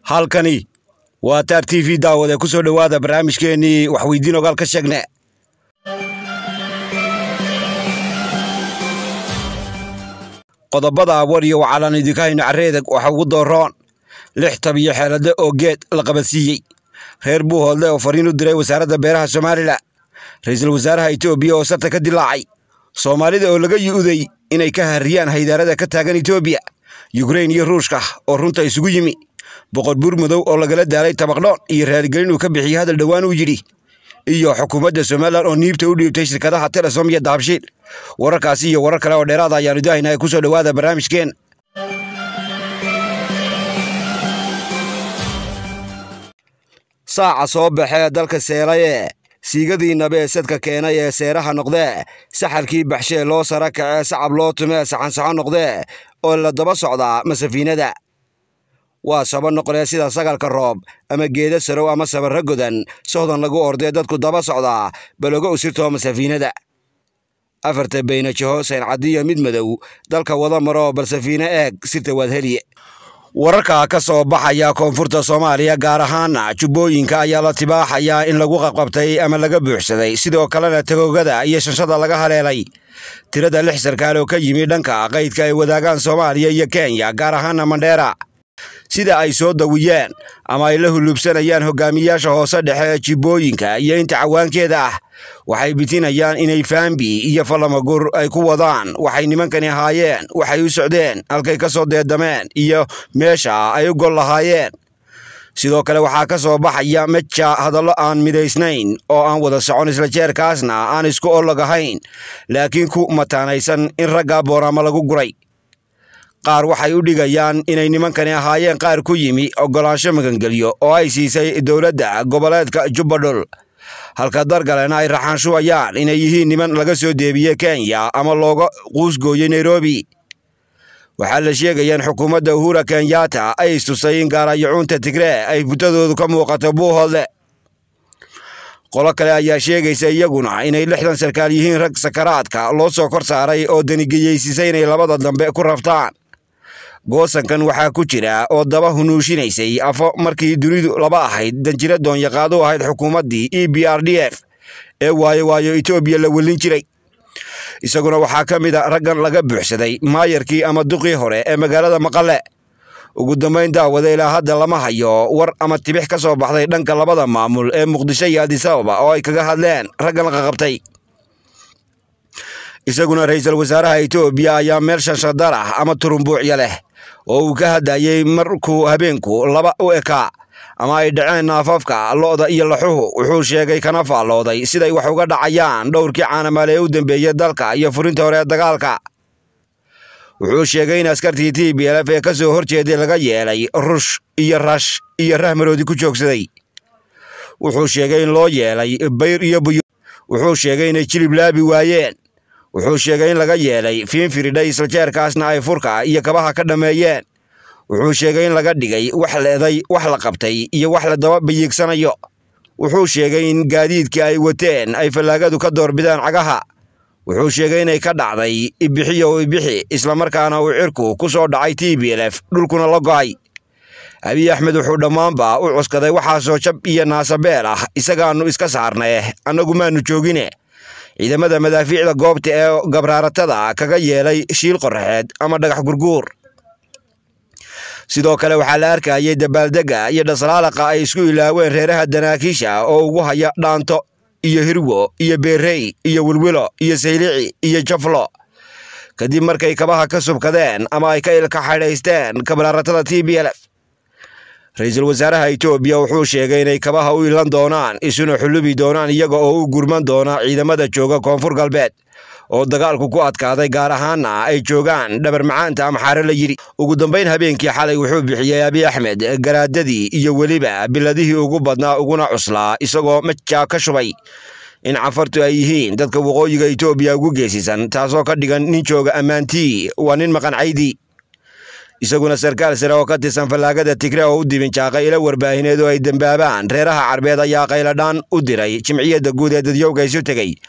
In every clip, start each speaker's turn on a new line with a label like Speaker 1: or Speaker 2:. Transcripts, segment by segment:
Speaker 1: halkani waa taar t v daawade ku soo dhowaada barnaamijkeennii waxweydiin ogaal ka sheegne qodobada war iyo wacalaan idinka hayno carreedag waxa ugu dooroon lix tabiyo xeelade oo geed la qabadsiiyey reer buuhoodle oo fariin u diray wasaaradda beeraha somalilan ra'iisul wasaaraha etoobiya oo sarta ka dilaacay soomaalida oo laga yu'uday inay ka harriyaan haydaarada ka taagan etoobiya yukrein iyo ruushka oo runta isugu yimi boqor buur madow oo lagala daalay tabaqdhoon iyo raaligelin uu ka bixiyey hadal dhowaan uu yidhi iyo xukuumadda somalilan oo niibta u dhiibtay shirkadaha telesom iyo dahabshiil wararkaasi iyo warar kale oo dheeraada ayaanu idahaynaa ku soo dhowaada barnaamijkeen saaca soo baxee dalka seelaye siigadii nabe sadka keenay ee seeraha noqdee saxarkii baxshee loo sara kacee sacab loo tumee saxansaxo noqdee oo la daba socdaa masafiinada waa saba noqolee sida sagalka roob ama geeda sarow ama sabarra godan sohdan lagu ordee dadku daba socdaa balogo usirtoo masafiinada afarta baynajaho sayncadiyo mid madow dalka wada maroo bal safiine eeg sirta waad heliye wararka ka soo baxaya koonfurta soomaaliya gaar ahaana jubbooyinka ayaa la tibaaxayaa in lagu qabqabtay ama laga buuxsaday sidoo kalena tagoogada iyo shanshada laga haleelay tirada lix sarkaal oo ka yimi dhanka qaydka ay wadaagaan soomaaliya iyo kenya gaar ahaana mandheera sida ay soo dawiyeen ama ay la hulubsanayaan hogaamiyaasha hoose dhexe ee jibbooyinka iyo inta cawaankeeda ah waxay bitinayaan inay faambi iyo fallamagur ay ku wadaan waxay nimankani ahaayeen waxay u socdeen halkay ka soo deedameen iyo meesha ay u gol lahaayeen sidoo kale waxaa ka soo baxaya meja hadallo aan midaysnayn oo aan wada socon isla jeerkaasna aan isku olog ahayn laakiin ku mataanaysan in ragga booraama lagu guray qaar waxay u dhigayaan inay nimankani ahaayeen qaar ku yimi oggolaansho magangelyo oo ay siisay dowladda goboleedka jubbadhul halka dargalena ay raxaanshubayaan inay yihiin niman laga soo deebiyey kenya ama looga quusgooyey nairobi waxaa la sheegayaan xukuumadda uhura kenyatta ay istusay in gaarayacuunta tigree ay futadoodu ka muuqato buuhoodle qolo kale ayaa sheegaysa iyaguna inay lixdan sarkaal yihiin rag sakaraadka loo soo kor saaray oo danigeyeysiisay inay labada dambe ku raftaan goosankan waxaa ku jira oo daba hunuushinaysay afo markii dunidu laba ahayd danjiro doonyaqaadu ahayd xukuumaddii e b r d f ee waayo waayo etoobiya la welin jiray isaguna waxaa ka mid a raggan laga buuxsaday maayarkii ama duqii hore ee magaalada maqale ugu dambayn daawada ilaa hadda lama hayo war ama tibix ka soo baxday dhanka labada maamul ee muqdisho iyo adisababa oo ay kaga hadleen raggan qaqabtay isaguna ra'iisul wasaaraha etoobiya ayaa meel shanshadar ah ama turumbuucya leh oo uu ka hadlayey markuu habeenku laba u ekaa ama ay dhaceen naafafka lo'da iyo laxuhu wuxuu sheegay kana faallooday siday wax uga dhacayaan dhowrkii caanamaale ee u dambeeyey dalka iyo furinta hore ee dagaalka wuxuu sheegay in askartii t b lf ee ka soo hor jeeday laga yeelay rush iyo rash iyo rahmaroodi ku joogsaday wuxuu sheegay in loo yeelay bayr iyo buyo wuxuu sheegay inay jilib laabi waayeen wuxuu sheegay in laga yeelay fiinfiridhay isla jeerkaasna ay furka iyo kabaha ka dhammeeyeen wuxuu sheegay in laga dhigay wax leeday wax la qabtay iyo wax la daba bayiigsanayo wuxuu sheegay in gaadiidkii ay wateen ay fallaagadu ka doorbidaan cagaha wuxuu sheegay inay ka dhacday ibixiyo ibixi islamarkaana uu cirku ku soo dhacay t b lf dhulkuna la go'ay abiy axmed wuxuu dhammaanba u cuskaday waxaasoo jab iyo naasabeel ah isagaannu iska saarnae annagu maannu joogine ciidamada madaafiicda goobta ee gabraaratada kaga yeelay shiil qoraxeed ama dhagax gurguur sidoo kale waxaa la arkayay dabaaldegga iyo dhaslaalaqa ay isku ilaaween reeraha danaakiisha oo ugu haya dhaanto iyo hirwo iyo beerey iyo wilwilo iyo saylici iyo jaflo kadib markay kabaha ka subkadeen ama ay ka ilka xadhaysteen kabraaratada t b lf ra-iisul wasaaraha etoobiya wuxuu sheegay inay kabaha u ilan doonaan isuna xulubi doonaan iyaga oo u gurman doona ciidamada jooga koonfur galbeed oo dagaalku ku adkaaday gaar ahaana ay joogaan dhabar macaanta amxaare la yidhi ugu dambayn habeenkii xalay wuxuu bixiyey abiy axmed garaadadii iyo weliba biladihii ugu badnaa uguna cuslaa isagoo majaa ka shubay in cafartu ay yihiin dadka waqooyiga etoobiya ugu geesisan taasoo ka dhigan nin jooga ammaantii waa nin maqancaydi isaguna sarkaal sare oo ka tirsan fallaagada tigre oo u dibinjaaqay ila warbaahineed oo ay dembaabaan reeraha carbeed ayaa qayladhaan u diray jimciyadda guud ee dadyowga isu tegey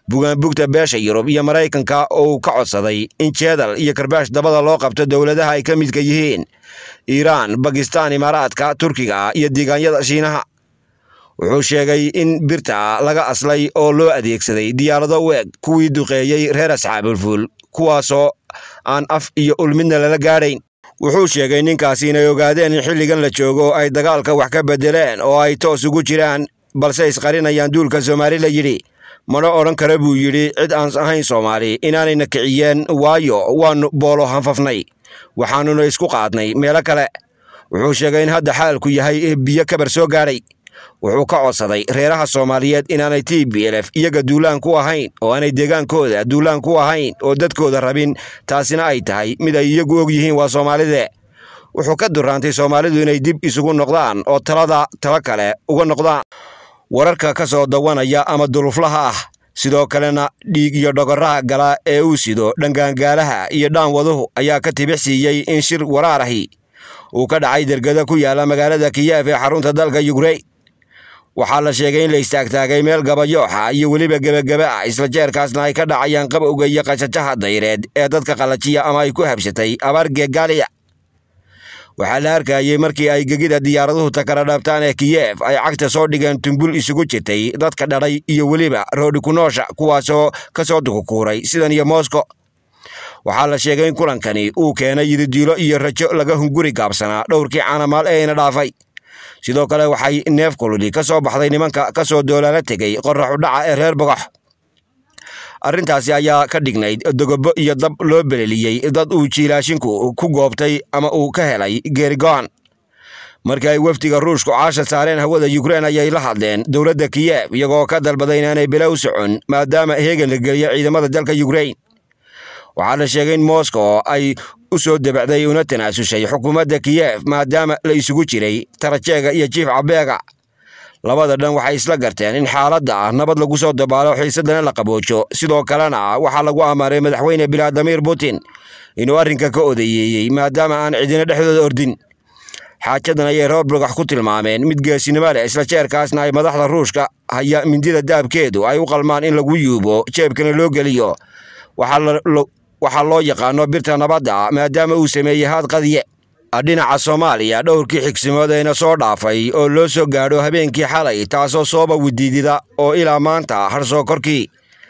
Speaker 1: bugaanbugta beesha yurub iyo maraykanka oo uu ka codsaday in jeedal iyo karbaash dabada loo qabto dowladaha ay ka midka yihiin iiraan bakistaan imaaraadka turkiga iyo deegaanyada shiinaha wuxuu sheegay in birta laga aslay oo loo adeegsaday diyaarado u eg kuwii duqeeyey reer asxaabulfuul kuwaasoo aan af iyo ulmidna lala gaadhayn wuxuu sheegay ninkaasi inay ogaadeen in xilligan la joogo ay dagaalka wax ka beddeleen oo ay toos ugu jiraan balse isqarinayaan duulka soomaali la yidhi mana odhan kara buu yidhi cid aan ahayn soomaali inaanayna kiciyeen waayo waannu boolo hanfafnay waxaannuna isku qaadnay meelo kale wuxuu sheegay in hadda xaalku yahay biyo kabar soo gaadhay wuxuu ka codsaday reeraha soomaaliyeed inaanay t b lf iyaga duulaan ku ahayn oo aanay deegaankooda duulaan ku ahayn oo dadkooda rabin taasina ay tahay mid ay iyagu og yihiin waa soomaalide wuxuu ka duraantay soomaalidu inay dib isugu noqdaan oo talada talo kale uga noqdaan wararka ka soo dawanaya ama duluflaha ah sidoo kalena dhiig iyo dhogoraha gala ee uu sido dhangaangaalaha iyo dhaanwaduhu ayaa ka tibix siiyey in shir waraarahi uu ka dhacay dergada ku yaala magaalada kiyeef ee xarunta dalka yukrain waxaa la sheegay in la istaagtaagay meel gabayooxa iyo weliba gebagebe ah isla jeerkaasna ay ka dhacayaan qabowga iyo qashajaha dayreed ee dadka qalajiya ama ay ku habsatay abaar geegaaliya waxaa la arkayey markii ay gegida diyaaraduhu takara dhabtaan ee kiyeef ay cagta soo dhigeen tumbul isugu jirtay dadka dhadhay iyo weliba roodhi ku noosha kuwaasoo ka soo dukukuuray sidan iyo moskow waxaa la sheegay in kulankani uu keenay yididiilo iyo rajo laga hunguri gaabsanaa dhowrkii caanamaal ee ina dhaafay sidoo kale waxay neef kululi ka soo baxday nimanka ka soo doolaala tegey qoraxu dhaca ee reer bogox arrintaasi ayaa ka dhignayd dogobo iyo dab loo beleliyey dad uu jiilaashinku ku goobtay ama uu ka helay geerigo'an markii ay wafdiga ruushku caasha saareen hawada yukrain ayay la hadleen dowladda kiyev iyagoo ka dalbaday inaanay bila u socon maadaama heegan la geliyo ciidamada dalka yukrain waxaa la sheegay in moskow ay u soo debacday una tanaasushay xukuumadda kiyev maadaama la isugu jiray tarajeega iyo jiif cabeega labada dhan waxay isla garteen in xaaladda nabad lagu soo dabaalo xiisadana la qaboojo sidoo kalena waxaa lagu amaaray madaxweyne bilaadimir putin inuu arrinka ka odayeeyey maadaama aan cidina dhexdooda ordin xaajadan ayay reer bogax ku tilmaameen mid geesinimo leh isla jeerkaasna ay madaxda ruushka haya mindida daabkeedu ay u qalmaan in lagu yuubo jeebkana loo geliyo waxaa loo yaqaano birta nabadda maadaama uu sameeyey haad qadiye dhinaca soomaaliya dhowrkii xigsimood eena soo dhaafay oo loo soo gaadho habeenkii xalay taasoo sooba widiidida oo ilaa maanta harsoo korkii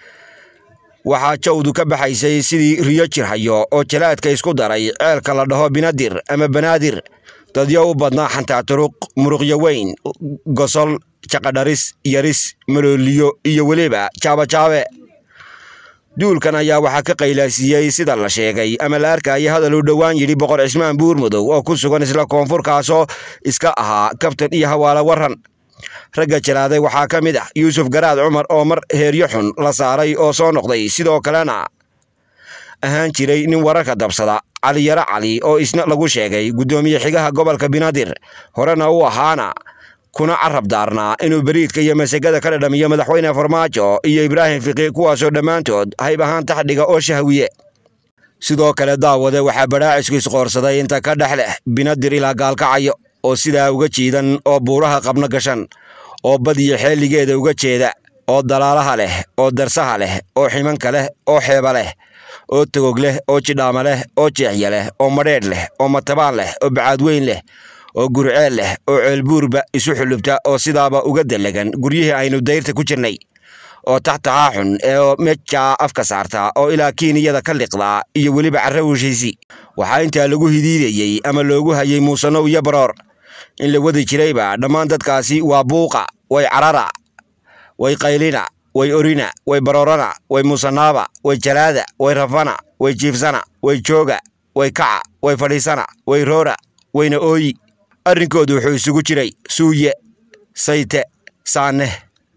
Speaker 1: waxaa jawdu ka baxaysay sidii riyo jirhayo oo jalaadka isku daray ceelka la dhaho binadir ama banaadir dadyo u badnaa xantaaturuq muruqyo weyn gosol jaqadharis yaris malooliyo iyo weliba jaabajaabe duulkan ayaa waxaa ka qaylaasiiyey sida la sheegay ama la arkaya hadal uu dhowaan yidhi boqor cismaan buurmudow oo ku sugan isla koonfurkaasoo iska ahaa kabtan iyo hawaala waran ragga jalaaday waxaa ka mid ah yuusuf garaad cumar oo mar heeryo xun la saaray oo soo noqday sidoo kalena ahaan jiray nin wararka dabsada cali yaro cali oo isna lagu sheegay guddoomiye xigaha gobolka binaadir horena u ahaana kuna carab daarnaa inuu beriidka iyo masagada ka dhadhamiyo madaxweyne farmaajo iyo ibraahim fiqi kuwaasoo dhammaantood hayb ahaan taxdhiga oo shahwiye sidoo kale daawade waxaa badhaacisku isqoorsaday inta ka dhex leh binadir ilaa gaalkacayo oo sidaa uga jiidan oo buuraha qabno gashan oo badiyo xeeligeeda uga jeeda oo dalaalaha leh oo darsaha leh oo ximanka leh oo xeeba leh oo togog leh oo jidhaama leh oo jeexya leh oo madheedh leh oo matabaan leh oo bacaadweyn leh oo gurceel leh oo ceelbuurba isu xulubta oo sidaaba uga dalagan guryihii aynu dayrta ku jirnay oo taxtahaa xun ee mejaa afka saarta oo ilaa kiiniyada ka liqdaa iyo weliba carra weshaysi waxaa intaa lagu hidiidayey ama loogu hayay muusanow iyo baroor in la wadi jirayba dhammaan dadkaasi waa buuqa way carara way qaylina way orina way baroorana way muusanaaba way jalaada way rafana way jiifsana way jooga way kaca way fadhiisana way roora wayna ooyi arrinkoodu wuxuu isugu jiray suuye sayte saaneh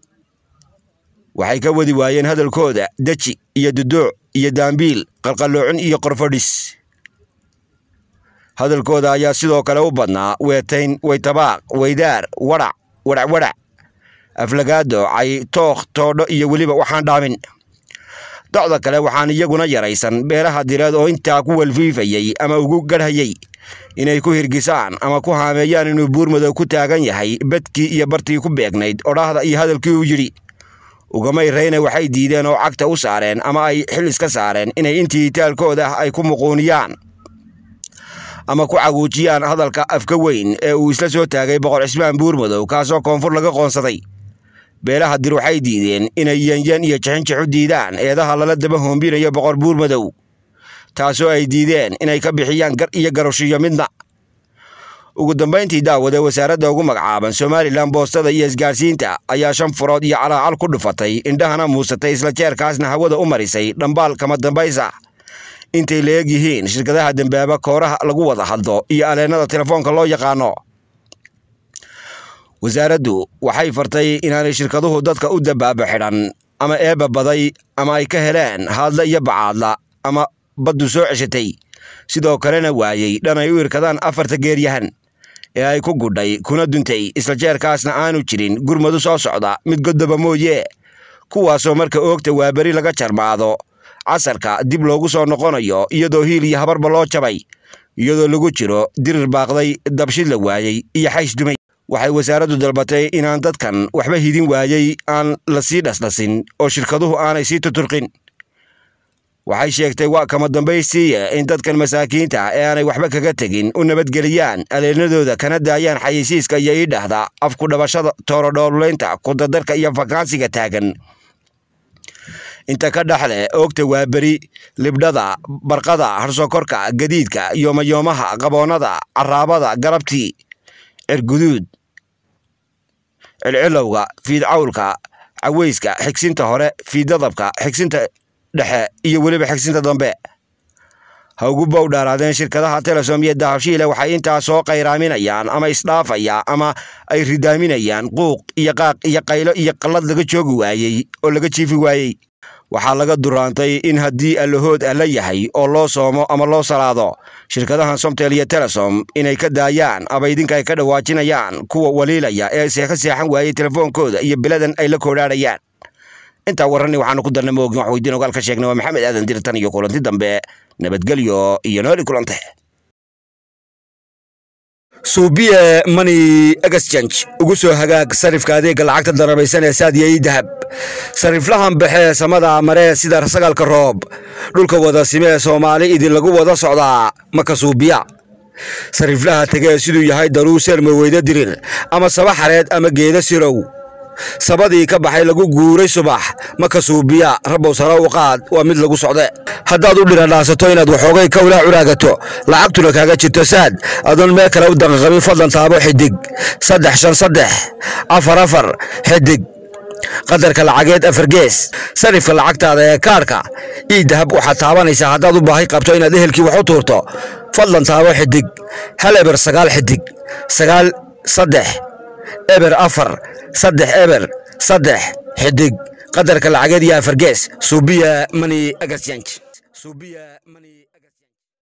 Speaker 1: waxay ka wadi waayeen hadalkooda deji iyo duduuc iyo daambiil qalqalloocin iyo qorfadhis hadalkooda ayaa sidoo kale u badnaa weetayn waytabaaq weydaar wadhac wadhac wadhac aflagaado cay tookh toodho iyo weliba waxaan dhaamin docda kale waxaan iyaguna yaraysan beelaha direed oo intaa ku walfiifayey ama ugu garhayey inay ku hirgisaan ama ku haameeyaan inuu buurmadow ku taagan yahay bedkii iyo bartii ku beegnayd odhaahda iyo hadalkii uu yidhi ugamay reyne waxay diideen oo cagta u saareen ama ay xil iska saareen inay intii taalkooda ah ay ku muquuniyaan ama ku caguujiyaan hadalka afka weyn ee uu isla soo taagay boqor cismaan buurmadow kaasoo koonfur laga qoonsaday beelaha dir waxay diideen inay yanyan iyo jixinjix u diidaan eedaha lala daba hoombinayo boqor buurmadow taasoo ay diideen inay ka bixiyaan gar iyo garushiyo midna ugu dambayntii daawade wasaaradda ugu magacaaban somalilan boostada iyo isgaarsiinta ayaa shan furood iyo calaacal ku dhufatay indhahana muusatay isla jeerkaasna hawada u marisay dhambaal kama dambaysa intay la eg yihiin shirkadaha dembaaba kooraha lagu wada hadlo iyo aleennada telefoonka loo yaqaano wasaaraddu waxay fartay inaanay shirkaduhu dadka u dambaaba xidhan ama eebba baday ama ay ka heleen haadla iyo bacaadla ama baddu soo ceshatay sidoo kalena waayey dhan ay u irkadaan afarta geeryahan ee ay ku gudhay kuna duntay isla jeerkaasna aanu jirin gurmadu soo socda mid godoba mooye kuwaasoo marka oogta waaberi laga jarmaado casarka dib loogu soo noqonayo iyadoo hiil iyo habarba loo jabay iyadoo lagu jiro dirir baaqday dabshid la waayey iyo xays dumay waxay wasaaraddu dalbatay inaan dadkan waxba hidin waayey aan la sii dhasdhasin oo shirkaduhu aanay sii tuturqin waxay sheegtay waa kama dambaystiiya in dadkan masaakiinta ee aanay waxba kaga tegin u nabadgeliyaan aleennadooda kana daayaan xayeysiiska iyo iidhahda afku dhabashada toorodhoolulaynta kudadarka iyo fakaansiga taagan inta ka dhexle oogta waaberi libdhada barqada harsokorka gadiidka yoomayoomaha qaboonnada caraabada galabtii cirguduud cilcilowga fiidcawlka caweyska xigsinta hore fiiddadabka xigsinta dhexe iyo weliba xigsinta dambe ha ugu bow dhaaraadeen shirkadaha telesom iyo dahabshiile waxay intaas soo qayraaminayaan ama isdhaafaya ama ay ridaaminayaan quuq iyo qaaq iyo qaylo iyo qallad laga joogi waayey oo laga jiifi waayey waxaa laga duraantay in haddii allahood alla yahay oo loo soomo ama loo salaado shirkadahan somtel iyo telesom inay ka daayaan aba idinka ay ka dhawaajinayaan kuwa waliilaya ee seeka seexan waayey telefoonkooda iyo biladan ay la koodhaadhayaan intaa warrani waxaanu ku darnay moogin wax weydiin ogaal ka sheegnay waa maxamed aadan dirtan iyo kulanti dambe nabadgelyo iyo nooli kulante suubiye money exchange ugu soo hagaag sarifka adeegga lacagta darabaysan ee saadiya ii dahab sariflahan baxee samada maree sida sagaalka roob dhulka wada simee soomaali idin lagu wada socdaa maka suubiya sariflaha tegee siduu yahay daruu seerma weyda dirir ama saba xareed ama geeda sirow sabadii ka baxay lagu guuray subax maka suubiya rabow sare u qaad waa mid lagu socde haddaad u dhiradhaasato inaad waxoogay kawlaa curaagato lacagtuna kaaga jirto saad adoon meel kale u daqaqabin fadlan taabo xidig saddex shan saddex afar afar xidig qadarka lacageed afar gees sarifka lacagtaada ee kaarhka ii dahab waxaad taabanaysaa haddaad u baahi qabto inaad ehelkii wax u tuurto fadlan taabo xidig hal eber sagaal xidig sagaal saddex eber afar saddex eber saddex xidig qadarka lacageed iyo afar gees suubiya money exchange suubiya money